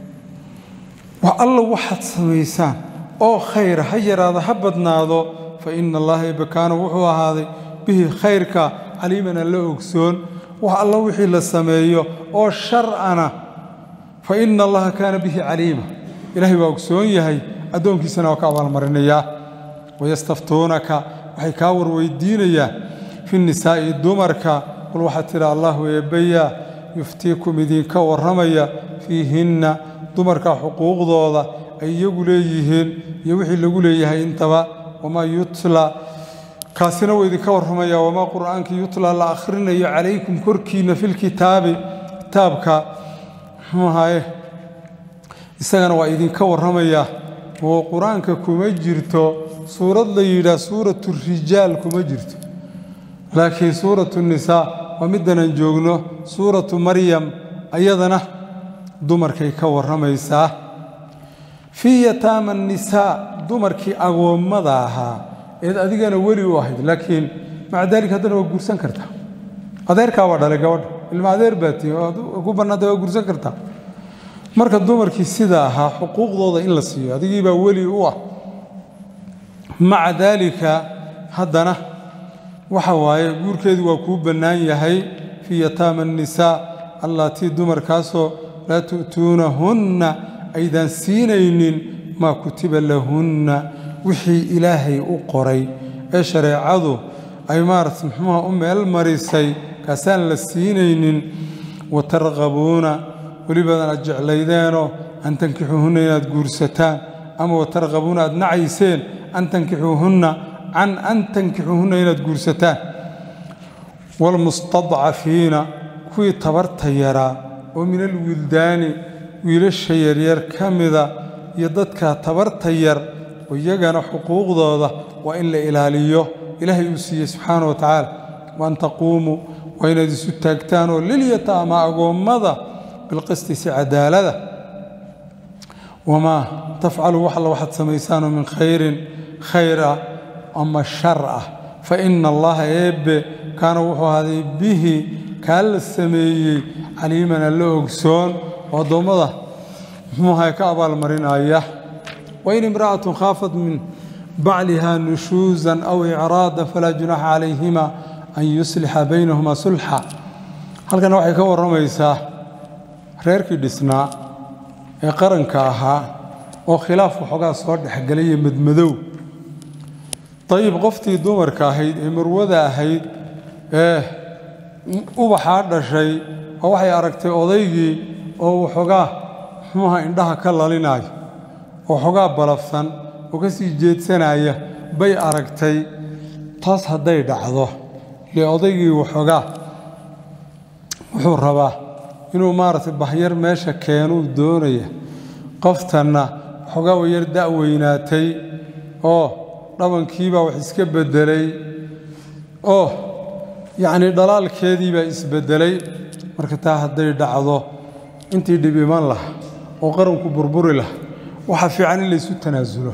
wax alla waxaad samaysaan oo khayra ha yaraado ha badnaado fa ina allaha ebakaana wuxuu ahaaday bihi khayrka caliiman alla ogsoon wax alla wixii la sameeyo oo shar'ana fa ina allaha kaana bihi caliima ilaahay waa ogsoon yahay addoonkiisana waa ka abaalmarinayaa wayastaftuunaka waxay kaa warweydiinayaan fi nisaa'i dumarka qul waxaad tidha allahu eebbayaa yuftiikum idinka warramaya fiihinna dumarka xuquuqdooda ay iyagu leeyihiin iyo wixii lagu leeyahay intaba wamaa yutla kaasina wuu idinka warramaya wamaa qur'aankii yutla la akhrinayo calaykum korkiinna filkitaabi kitaabka muxuu ahaye isagana waa idinka warramaya oo qur-aanka kuma jirto suurad la yidhaah suuratu rijaal kuma jirto laakiin suuratu nisaa waa middanaan joogno suuratu maryam ayadana dumarkay ka warramaysaa fii yataama nisaa dumarkii agoommada ahaa eed adigana weli u ahayd laakiin maca daalik haddana waa guursan kartaa adeerkaa waa dhalay gabadha ilma adeer baa tii ku bannaantay waa guursan kartaa marka dumarkii sida ahaa xuquuqdooda in la siiyo adigii baa weli u ah maca daalika haddana waxa waaye guurkeedu waa kuu bannaan yahay fii yataama annisaa allaatii dumarkaasoo laa tu'tuunahunna aydaan siinaynin maa kutiba lahunna wixii ilaahay u qoray ee shareecadu ay maarata muxuuha u meel marisay kaasaan la siinaynin wa tarqabuuna welibadan aad jeclaydeenoo an tankixuuhunna inaad guursataan ama wa tarqabuuna aad nacayseen an tankixuuhunna can an tankixuuhunna inaad guursataan waalmustadcafiina kuwii tabarta yaraa oo min alwildaani wiilasha yaryar ka mida iyo dadka tabarta yar oo iyagana xuquuqdooda waa in la ilaaliyo ilaahay uu siiyey subxaana wa tacaala waan taquumuu waa inaad isu taagtaan oo lilyataama agoommada bilqisti si cadaalada wamaa tafcalu wax alla waxaad samaysaanoo min khayrin khayr ah ama shar ah fa ina allaha eebbe kaana wuxuu ahaaday bihi kaa la sameeyey caliiman alla ogsoon oo addoommada muxuuha ka abaalmarinaya wain imra'atun khaafat min bacliha nushuusan aw icraadan falaa junaxa calayhima an yuslixa baynahuma sulxa halkana waxay ka warramaysaa reerkii dhisnaa ee qaranka ahaa oo khilaaf waxoogaa soo dhexgelaya madmadow dayib qoftii dumarka ahayd ee marwada ahayd ee ubaxaa dhashay oo waxay aragtay odaygii oo waxoogaa muxuuha indhaha ka lalinaayo oo waxoogaa balafsan oo ka sii jeedsanaya bay aragtay taas hadday dhacdo lee odaygii waxoogaa wuxuu rabaa inuu maaragtay bahyar meesha keenuu doonaya qoftanna waxoogaa way yar da'weynaatay oo dhabankiibaa wax iska beddelay oo yacnii dhalaalkeediibaa isbeddelay marka taa hadday dhacdo intii dhib iman laha oo qaranku burburi laha waxaa fiican in laysu tanaasulo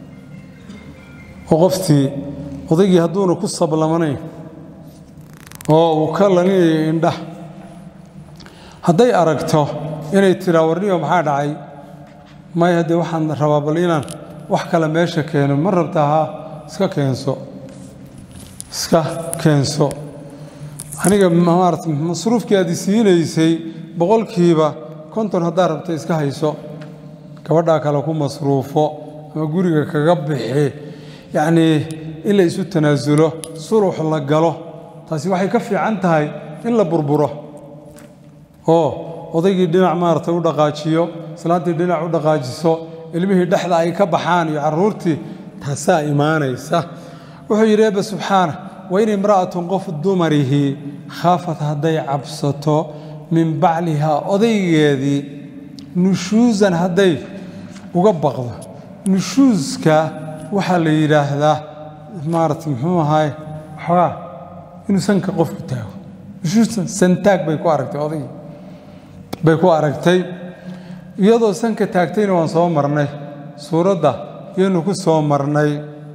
oo qoftii odaygii hadduuna ku sablamanayn oo uu ka laninayo indhah hadday aragto inay tiraa warniyo maxaa dhacay may haddee waxaan rabaa bal inaan wax kale meesha keeno ma rabtaa ha iska keenso iska keenso aniga maarata masruufkii aad isiinaysay boqolkiiba konton haddaad rabta iska hayso gabadhaa kale ku masruufo ama guriga kaga bixi yacnii in la isu tanaasulo sulux la galo taasi waxay ka fiican tahay in la burburo oo odaygii dhinac maarata u dhaqaajiyo islaantii dhinac u dhaqaajiso ilmihii dhexda ay ka baxaan iyo carruurtii taasaa imaanaysa wuxuu yidhi eebbe subxaana wain imra'atun qof dumarihii khaafat hadday cabsato min baclihaa odaygeedii nushuusan hadday uga baqdo nushuuska waxaa la yidhaahdaa maarata muxuu ahaay waxoogaa inuu sanka qofku taago nushuusan santaag bay ku aragtay odaygii bay ku aragtay iyadoo sanka taagtayna waan soo marnay suuradda yaynu ku soo marnay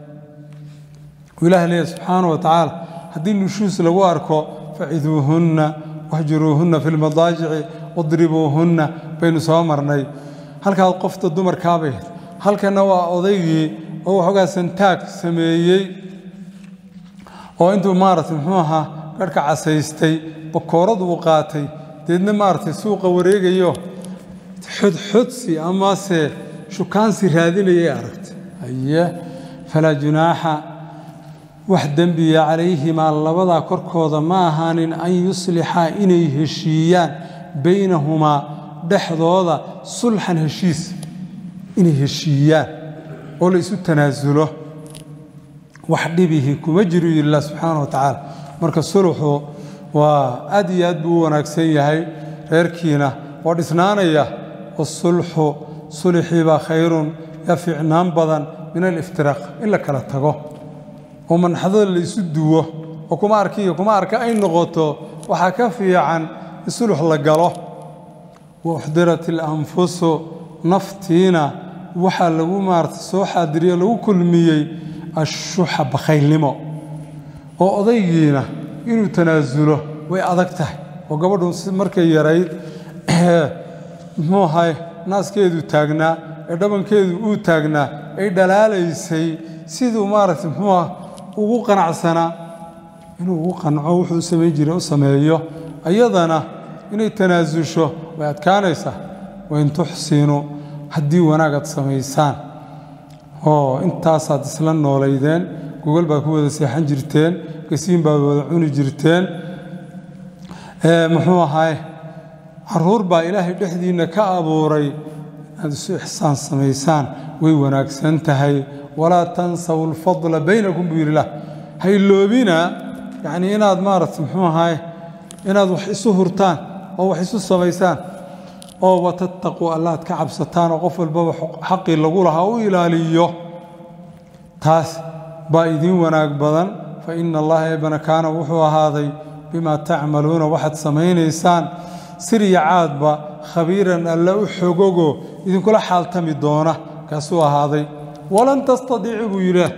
ilaah leeya subxaana wa tacaala haddii nushuus lagu arko faciduuhunna waxjuruuhunna fi lmadaajici wadribuuhunna baynu soo marnay halkaas qofta dumarkaabay halkanna waa odaygii oo waxoogaa santaag sameeyey oo intuu maarata muxuu ahaa garhka casaystay bakoorad uu qaatay deedna maaragtay suuqa wareegayo xudxudsi amase shukaansi raadinayay aragtay haye falaa junaaxa wax dembiya calayhimaa labadaa korkooda ma ahaanin an yuslixaa inay heshiiyaan baynahumaa dhexdooda sulxan heshiis inay heshiiyaan oo la isu tanaasulo wax dhibihi kuma jiru yidhi illah subxaana wa tacaala marka suluxu waa aad iyo aad buu u wanaagsan yahay reerkiina waa dhisnaanaya wasulxu sulxiibaa khayrun yaa fiicnaan badan min aliftiraaq in la kala tago oo manxadada la isu duwo oo kuma arkiyo kuma arka ay noqoto waxaa ka fiican in sulux la galo wa uxdirat ilanfusu naftiina waxaa lagu maarata soo xaadiriyo lagu kulmiyey ashuxa bakhaylnimo oo odaygiina inuu tanaasulo way adag tahay oo gabadhu markay yarayd muxuu ahay naaskeedu taagnaa ee dhabankeedu uu taagnaa ay dhalaalaysay siduu maaragta muxuuah ugu qanacsanaa inuu ugu qanco wuxuu samayn jiray u sameeyo ayadana inay tanaasusho way adkaanaysaa wain tuxsinu haddii wanaagaad samaysaan oo intaasaad isla noolaydeen gogol baad ku wada seexan jirteen gasiin baad wada cuni jirteen muxuu ahay caruur baa ilaahay dhexdiinna ka abuuray inaad isu ixsaan samaysaan way wanaagsan tahay walaa tansaw alfadla baynakum buu yidhi lah hayloobina yacnii inaad maaragta muxuu ahay inaad wax isu hurtaan oo wax isu samaysaan oo watattaquu allaad ka cabsataan oo qof walbaba xaqii lagu lahaa u ilaaliyo taas baa idiin wanaag badan fa ina allaha eebana kaana wuxuu ahaaday bimaa tacmaluuna waxaad samaynaysaan sirya caadba khabiiran alla u xogogo idinkula xaaltami doona kaasuu ahaaday walan tastadiicu buu yidhaah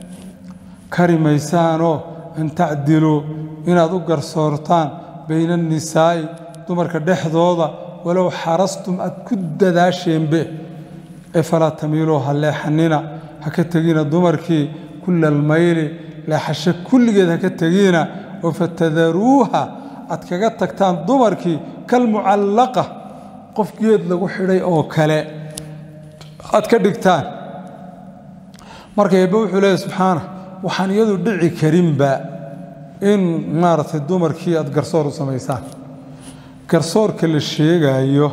kari maysaanoo an tacdiluu inaad u garsoortaan bayna annisaa'i dumarka dhexdooda walow xarastum aad ku dadaasheenbe ee falaa tamiiluu ha leexanina ha ka tegina dumarkii kulla almayli leexasho kulligeed ha ka tegina oo fatadaruuha aad kaga tagtaan dumarkii kalmucallaqa qof geed lagu xidhay oo kale aad ka dhigtaan marka eebbe wuxuu leeyahy subxaana waxaan iyadu dhici karinba in maaragtay dumarkii aad garsoor u samaysaan garsoorka la sheegaayo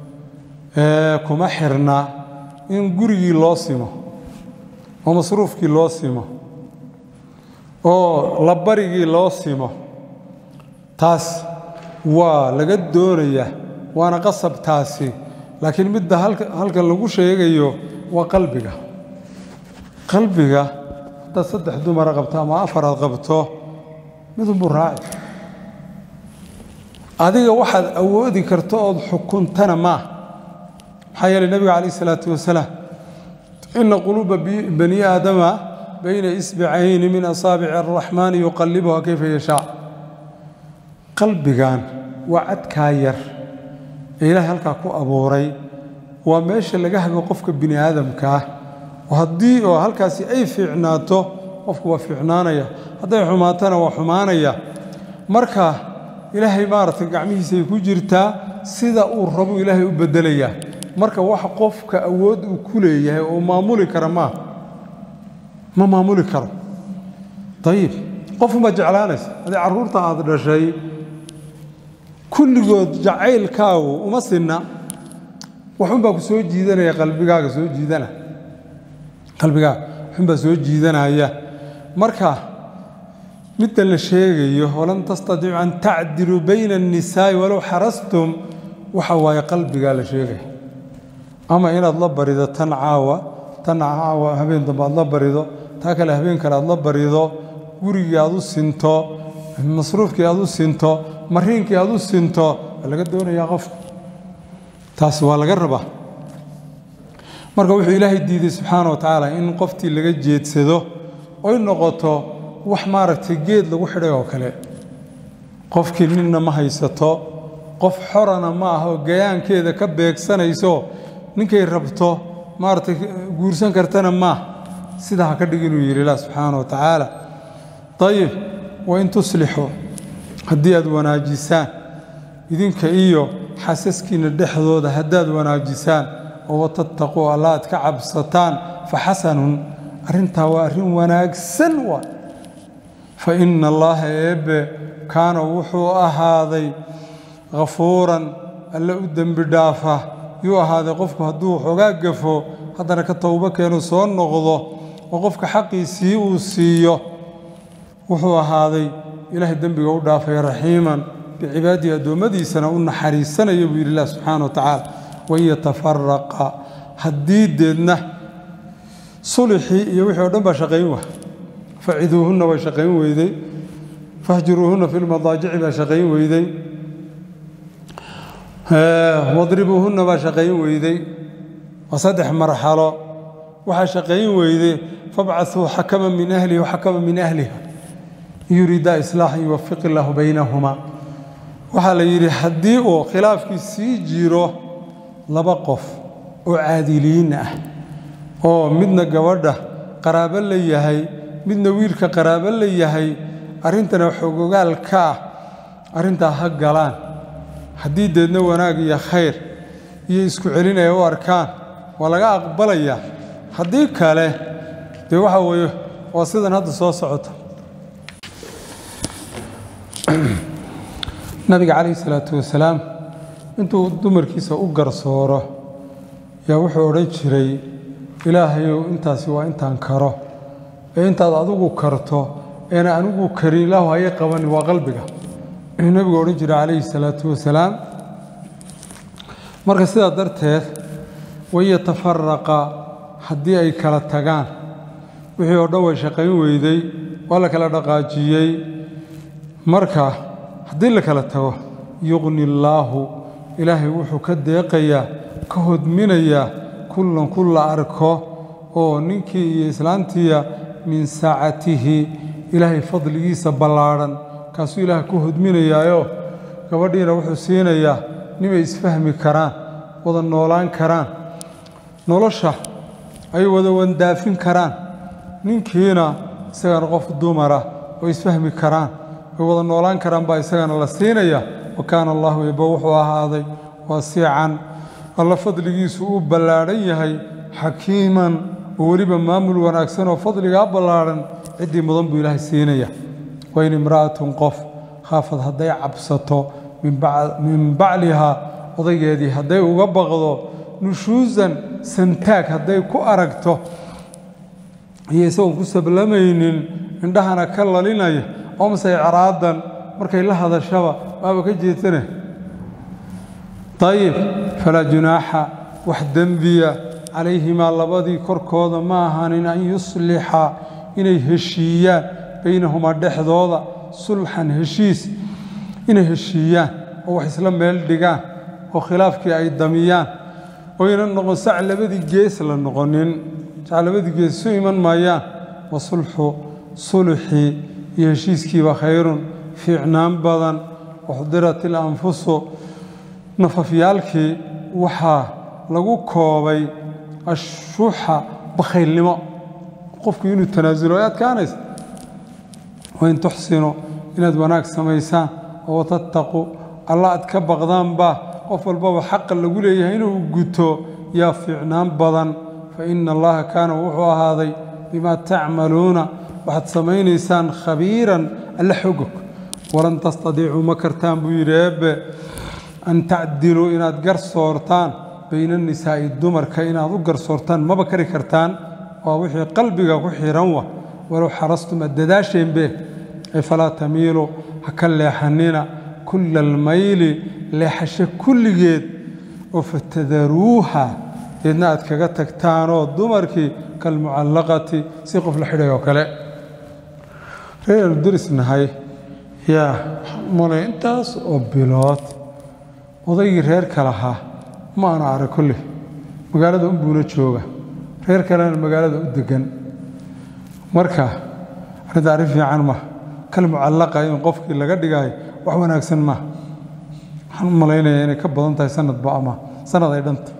ee kuma xirna in gurigii loo simo oo masruufkii loo simo oo labarigii loo simo taas waa laga doonayaa waana qasab taasi laakiin midda halkan lagu sheegayo waa qalbiga qalbiga haddaad saddex dumara qabto ama afar aad qabto midunbuu raaci adiga waxaad awoodi karto ood xukuntana maaha maxaa yeelay nebiga calayh isalaatu wasalaam ina quluuba bani aadama bayna isbicayni min asaabici araxmaani yuqallibuha kayfa yashaa qalbigan waa cadkaa yar ee ilaahay halkaa ku abuuray waa meesha laga hago qofka bini aadamka ah haddii oo halkaasi ay fiicnaato qofku waa fiicnaanaya hadday xumaatana waa xumaanaya marka ilaahay maaragtay gacmihiisay ku jirtaa sida uu rabo ilaahay u bedelayaa marka wax qofka awood uu ku leeyahay oo maamuli kara maaha ma maamuli karo ayib qofuma jeclaanaysa haddii carruurta aada dhashay kulligood jacaylkaagu uma sinna waxunbaa ku soo jiidanaya qalbigaaga soo jiidana qalbigaaga waxunbaa soo jiidanaya marka midda la sheegayo walan tastadiicu an tacdiluu bayna annisaa'i walow xarastum waxa waaye qalbigaa la sheegaya ama inaad la barido tan caawa tan caawa habeen dambe aad la barido taa kale habeen kale aad la barido gurigii aad u sinto masruufkii aad u sinto mariinkii aad u sinto waa laga doonayaa qofka taasi waa laga rabaa marka wuxuu ilaahay diiday subxaana wa tacaala in qoftii laga jeedsado oy noqoto wax maaragtay geed lagu xidhay oo kale qofkii ninna ma haysato qof xorana ma ah oo gayaankeeda ka beegsanayso ninkay rabto maaragtay guursan kartana maah sidaa ha ka dhig inuu yidhi ilah subxaana wa tacaala ayib wain tuslixuu haddii aad wanaajisaan idinka iyo xasaskiinna dhexdooda haddaad wanaajisaan oo watattaquu alla aad ka cabsataan fa xasanun arrintaa waa arrin wanaagsan waa fa inna allaaha eebbe kaana wuxuu ahaaday khafuuran alle u dembi dhaafa yuu ahaaday qofku hadduu xoogaa gafo haddana ka towbo keenu soo noqdo oo qofka xaqiisii uu siiyo wuxuu ahaaday ilaahay dembiga u dhaafay raxiiman bicibaadihi addoommadiisana u naxariisanaya buu yidhi ilah subxaana wa tacaala wain yatafaraqa haddii deedna sulixii iyo wixii o dhan baa shaqayn wa faciduuhunna way shaqayn weyday fahjuruuhunna fi lmadaajici baa shaqayn weyday wadribuuhunna baa shaqayn weyday waa saddex marxalo waxaa shaqayn weyday fabcasuu xakama min ahlihi waxakama min ahliha yuriidaa islaaxan yuwafiq illaahu baynahuma waxaa la yidhi haddii uu khilaafkii sii jiro laba qof oo caadiliin ah oo midna gabadha qaraabo la yahay midna wiilka qaraabo la yahay arrintana xogogaal ka ah arrintaa ha galaan haddii deedna wanaag iyo khayr iyo isku celinaya u arkaan waa laga aqbalayaa haddii kale dee waxa weeye waa sidan hadda soo socota nabiga calayhi salaatu wasalaam intuu dumarkiisa u garsooro yaa wuxuu odhan jiray ilaahayow intaasi waa intaan karo ee intaad adigu karto eena anigu karin ilaahu hayay qabanin waa qalbiga inuu nebigu odhan jiray calayhi salaatu wasalaam marka sidaa darteed wayatafaraqa haddii ay kala tagaan wixii oo dhan way shaqayn weyday waa la kala dhaqaajiyey marka haddii la kala tago yuqni illaahu ilaahay wuxuu ka deeqayaa ka hodminayaa kullan ku la arko oo ninkii iyo islaantiya min saacatihi ilaahay fadligiisa ballaadhan kaasuu ilaahay ku hodminayaayo gabadhiina wuxuu siinayaa nimay isfahmi karaan wada noolaan karaan nolosha ay wada wandaafin karaan ninkiina isagana qof dumara oo isfahmi karaan way wada noolaan karaan baa isagana la siinaya wa kaana allahu eba wuxuu ahaaday waasiican alla fadligiisu uu ballaadhan yahay xakiiman oo weliba maamul wanaagsan oo fadligaa ballaadhan ciddii mudan buu ilaahay siinaya wain imra'atun qof khaafad hadday cabsato min baclihaa odaygeedii hadday uga baqdo nushuusan santaag hadday ku aragto iyo isagoon ku sablamaynin indhahana ka lalinaya oo mase icraadan markay la hadashaba waaba ka jeedsane ayib falaa junaaxa wax dembiya calayhimaa labadii korkooda ma ahaanin an yuslixa inay heshiiyaan baynahumaa dhexdooda sulxan heshiis inay heshiiyaan oo wax isla meel dhigaan oo khilaafkii ay damiyaan oyna noqon sac labadii gees la noqonin sac labadii gees isu iman maayaan wa sulxu sulxii iyo heshiiskiiba khayrun fiicnaan badan waxdirat ilanfusu nafafyaalkii waxaa lagu koobay ashuuxa bakhaylnimo qofku inuu tanaasulo ay adkaanaysa wain tuxsinu inaad wanaag samaysaan oo tattaqu alla aad ka baqdaanbaa qof walbaba xaqa lagu leeyahay inuu guto yaa fiicnaan badan fa ina allaha kaana wuxuu ahaaday bimaa tacmaluuna waxaad samaynaysaan khabiiran alla xogog walan tastadiicuu ma kartaan buu yidhi eebbe an tacdiluu inaad garsoortaan bayna nisaa'i dumarka inaad u garsoortaan maba kari kartaan waa wixii qalbiga ku xihan wa walow xarastum ad dadaasheenbe ay falaa tamiilu ha ka leexanina kulla almayli leexasho kulligeed oo fatadaruuha deedna aad kaga tagtaanoo dumarkii kalmucallaqati si qof la xidhay oo kale reer aanu derisnahay yaa malay intaas oo bilood odaygii reerka lahaa ma aanu arag kolley magaalada unbuuna jooga reer kalena magaalada u degan marka arrinta arrin fiican ma kal mucallaqa in qofkii laga dhigaayo wax wanaagsan ma waxaan u malaynayaa inay ka badan tahay sanadba ama sanad ay dhanta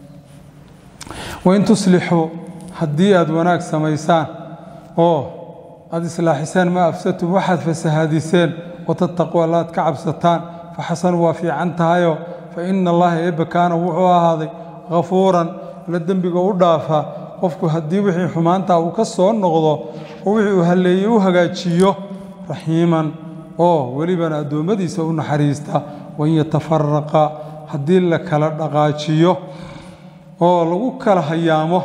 wain tuslixuu haddii aad wanaag samaysaan oo aad islaaxisaan maa afsadtum waxaad fasahaadiseen watattaquu alla aad ka cabsataan faxasanu waa fiican tahayo fa ina allaha eebbe kaana wuxuu ahaaday hafuuran la dembiga u dhaafa qofku haddii wixii xumaantaa uu ka soo noqdo oo wixii uu halleeyey u hagaajiyo raxiiman oo welibana addoommadiisa u naxariista wain yatafaraqa haddii la kala dhaqaajiyo oo lagu kala hayaamo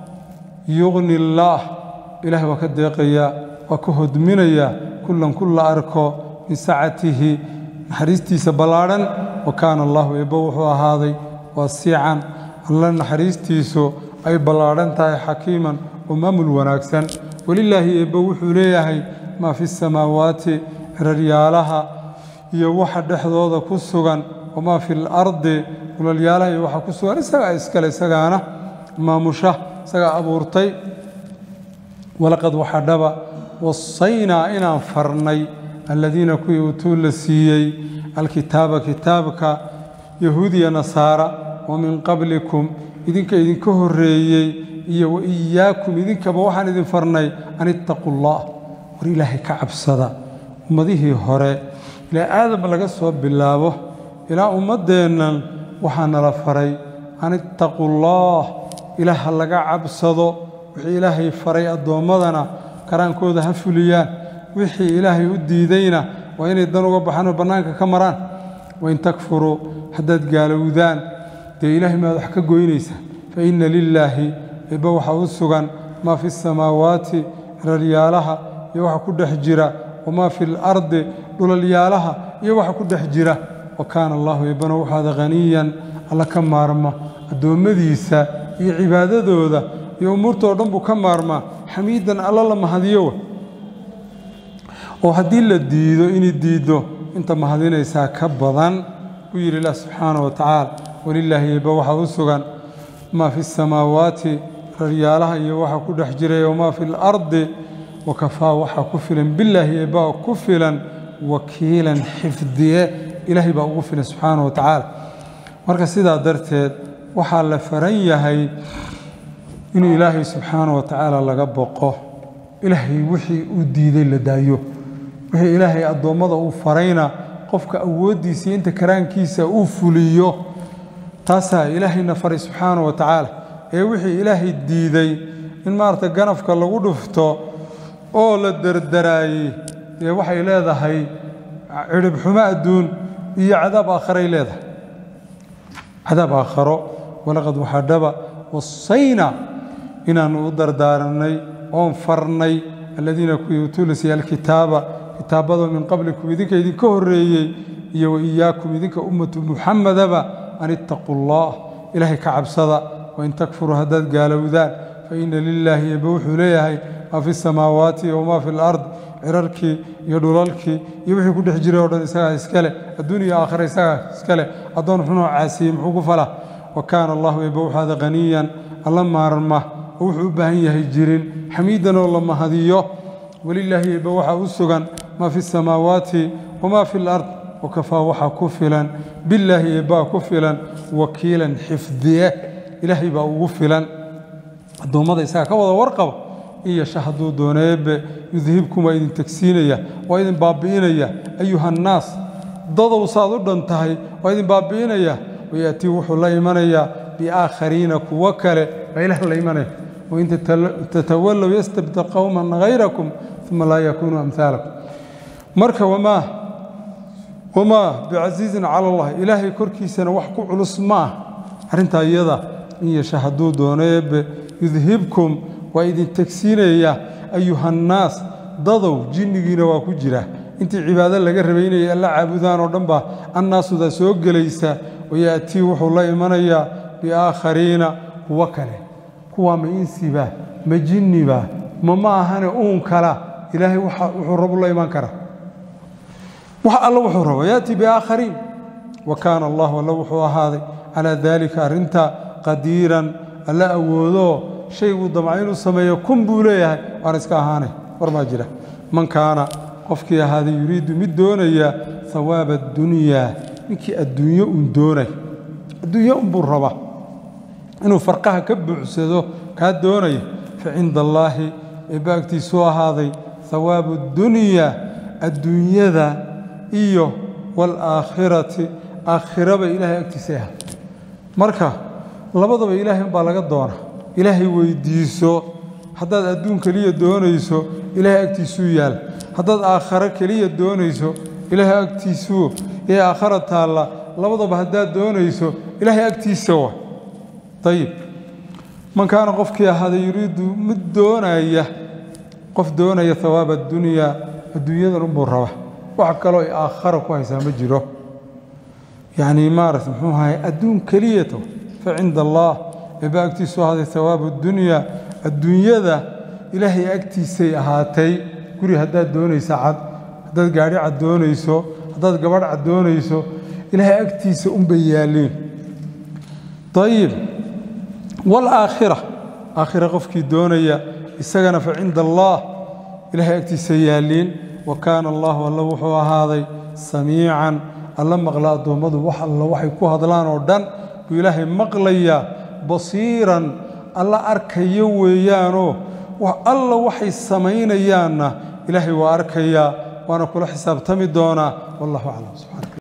yuqni illaah ilaahay waa ka deeqayaa waa ka hodminayaa kullan ku la arko min sacatihi naxariistiisa ballaadhan wa kaana allahu eebbo wuxuu ahaaday waasiican alla naxariistiisu ay ballaadhan tahay xakiiman oo maamul wanaagsan welilaahi eebbo wuxuu leeyahay maa fi samaawaati ciraryaalaha iyo waxa dhexdooda ku sugan wamaa fi lardi ulalyaalaha iyo waxa ku sugan isagaa iskale isagaana maamusha isagaa abuurtay walaqad waxaa dhaba wasaynaa inaan farnay aladiina kuwii utuu la siiyey alkitaaba kitaabka yahuudiya nasaara wa min qablikum idinka idinka horreeyey iyo wa iyaakum idinkaba waxaan idin farnay an ittaquu allah war ilaahay ka cabsada ummadihii hore ilaa aadam laga soo bilaabo ilaa ummaddeennan waxaa nala faray an ittaquu allah ilaah laga cabsado wixii ilaahay faray addoommadana karaankooda ha fuliyaan wixii ilaahay u diidayna waa inay dan uga baxaan oo bannaanka ka maraan wain takfuruu haddaad gaalowdaan dee ilaahay maad wax ka goynaysaan fa inna lilaahi eebba waxaa u sugan maa fi samaawaati ciraryaalaha iyo waxa ku dhex jira wamaa fi lardi dhulalyaalaha iyo waxa ku dhex jira wa kaana allahu eebbana waxaada haniyan alla ka maarma addoommadiisa iyo cibaadadooda iyo umuurtoo dhan buu ka maarmaa xamiidan alla la mahadiyowa oo haddii la diido inay diiddo inta mahadinaysaa ka badan buu yidhi ilah subxaana wa tacaala walilaahi eebba waxaa u sugan maa fi samaawaati raryaalaha iyo waxa ku dhex jiray wamaa fi lardi wakafaa waxaa ku filan bilaahi eebbaa ku filan wakiilan xifdiye ilaahay baa ugu filan subxaana wa tacaala marka sidaa darteed waxaa la faran yahay inuu ilaahay subxaana wa tacaala laga boqo ilaahay wixii uu diiday la daayo wixii ilaahay addoommada uu farayna qofka awooddiisa iyo inta karaankiisa uu fuliyo taasaa ilaahayna faray subxaana wa tacaala ee wixii ilaahay diiday in maarata ganafka lagu dhufto oo la dardaraayey dee waxay leedahay cidhibxumo adduun iyo cadaab aakharay leedahay cadaab aakharo walaqad waxaa dhaba wasayna inaannu u dardaaranay oon farnay aladiina kuwii utuulasiya alkitaaba kitaabada min qablikum idinka idinka horreeyey iyo wa iyaakum idinka ummatu muxamadaba an ittaquu allah ilaahay ka cabsada wain takfuruu haddaad gaalowdaan fa ina lilaahi eebbe wuxuu leeyahay maa fi samaawaati wamaa fi lard cirarkii iyo dhulalkii iyo wixii ku dhex jiray oo dhan isagaa iskale adduun iyo aakhira isagaa iskale addoon xunoo caasiyey muxuu ku falaa wa kaana allahu eebbe waxaada qaniyan alla maarma oo wuxuu u baahan yahay jirin xamiidan oo la mahadiyo welilaahi eebbe waxaa u sugan maa fi samaawaati wamaa fi lard wakafaa waxaa ku filan bilaahi eebbaa ku filan wakiilan xifdiye ilaahay baa ugu filan addoommada isaga ka wada warqaba in yasha hadduu dooneebe yudhibkum waa idin tegsiinaya waa idin baabi'inaya ayuhannaas dadow saad u dhan tahay waa idin baabi'inaya wayaatii wuxuu la imanayaa biaakhariina kuwo kale baa ilaah la imanaya wain tatawallow yastabdil qowman hayrakum uma laa yakunuu amhaalakum marka wamaa wamaa bicasiizin cala allah ilaahay korkiisana wax ku culus ma ah arrintaa iyada in yasha hadduu dooneebe yudhibkum waa idin tegsiinaya ayuhannaas dadow jinnigiina waa ku jira intii cibaado laga rabay inay alla caabudaan oo dhan baa annaasuda soo gelaysa wayaatii wuxuu la imanayaa biaakhariina kuwo kale kuwaa ma insiba ma jinniba ma ma ahane uun kala ilaahay wuxuu rabu la iman karaa wax alla wuxuu rabo yaatii biaakhariin wa kaana allahu alla wuxuu ahaaday calaa daalika arrintaa qadiiran alla awoodoo shayguu damca inuu sameeyo kun buu leeyahay waan iska ahaanay war maa jira man kaana qofkii ahaaday yuriidu mid doonaya hawaaba addunyaa ninkii adduunyo uun doonay adduunyo unbuu rabaa inuu farqaha ka buuxsado kaa doonaya fa cinda allaahi eebba agtiisuu ahaaday hawaabu اddunyaa adduunyada iyo waalaakhirati aakhiraba ilaahay agtiisay ahaa marka labadaba ilaahay umbaa laga doona ilaahay weyddiiso haddaad adduun keliya doonayso ilaahay agtiisuu yaal haddaad aakharo keliya doonayso ilaahay agtiisuu ee aakhara taalla labadaba haddaad doonayso ilaahay agtiisa wa ayib man kaana qofkii ahaaday yuriidu mid doonaya qof doonaya hawaaba addunyaa adduunyadan unbuu raba wax kaloo ay aakhara ku haysaa ma jiro yacnii maarata muxuu ahay adduun keliyato fa cinda allaah eebba agtiisu ahaaday hawaabu addunyaa adduunyada ilaahay agtiisay ahaatay guri haddaad doonaysa cad haddaad gaadhi cad doonayso haddaad gabadh cad doonayso ilaahay agtiisa unbay yaalliin ayib waalaakhira aakhira qofkii doonaya isagana fa cinda allaah ilaahay agtiisa yaalliin wa kaana allahu alla wuxuu ahaaday samiican alla maqla addoommadu wax alla waxay ku hadlaan oo dhan buu ilaahay maqlayaa basiiran alla arkayo weeyaanoo alla waxay samaynayaanna ilaahay waa arkayaa waana kula xisaabtami doonaa wallahu aclam subxaana